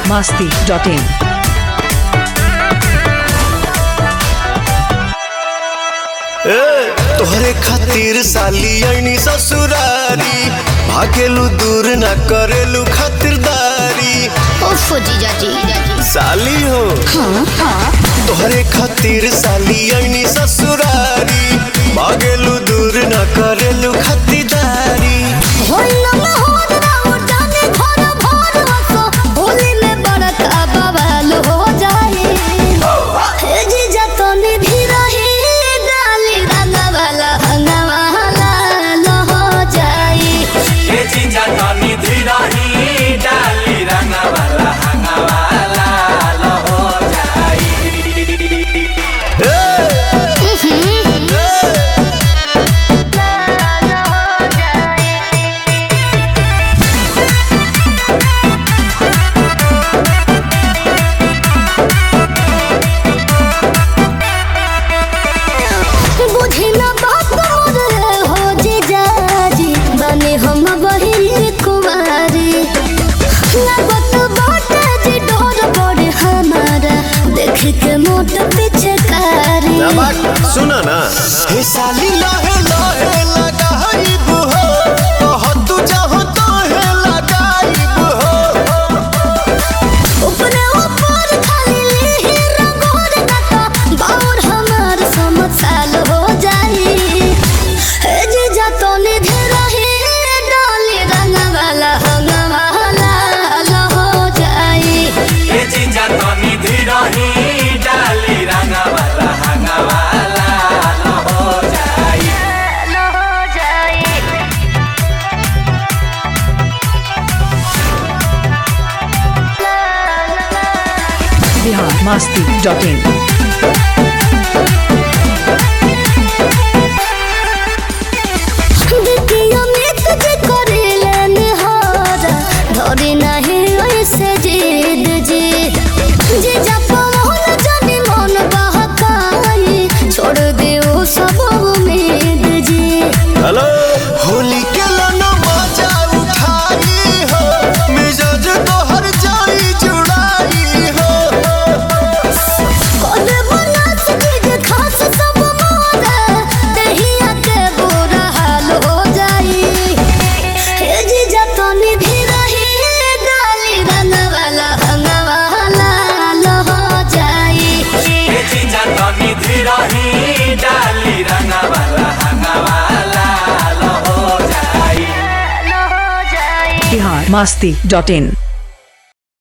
masti.in. ए, तोहरे खातिर साली आईनी ससुरारी भागेलू दूर ना करेलू खातिरदारी उफ जीजा जी साली हो तोहरे खातिर साली आईनी ससुरारी भागेलू दूर ना करेलू खातिरदारी ये चीजा तनी धीरही डाली रंगवाला हंगवाला लो हो जाई बुझी न बात मोर हो जीजा जी बने हम बहिनी कुमारी लगत बाटे जी डोर बड़े हमारा देख के मोट पिछकारी सुना ना हे साली लहे लहे लगाइब हो कह तू चाहो तो हे लगाइब हो ऊपरे ऊपर खाली लीही रंगोर कता बाउर हमार समझ साल हो जाई हे जीजा तो निधे रही डाली रंग वाला हंग वाला लो हो जाई ये चीजा तनी धीरही डाली रंगवाला हंगवाला लो हो जाई लो हो जाई Bihar masti.in. देखियो मित जे करेले निहारा धरे नाही ऐसे जिद जी जे जप मोहन जाने मन बहकाई छोड़ दे वो सब उम्मीद जी हेलो होली के लनो मजा उठाई हो मिजाज तो हर जाई जुड़ाई हो कौन बना चीज खास सब मोरा दहिया के बुरा हाल हो जाई हे जी जतनी भी रही डाली रंग वाला हंग वाला लो हो जाई ये चीजा तनी धीरही डाली रंगवाला हंगवाला लो हो जाई Bihar masti.in.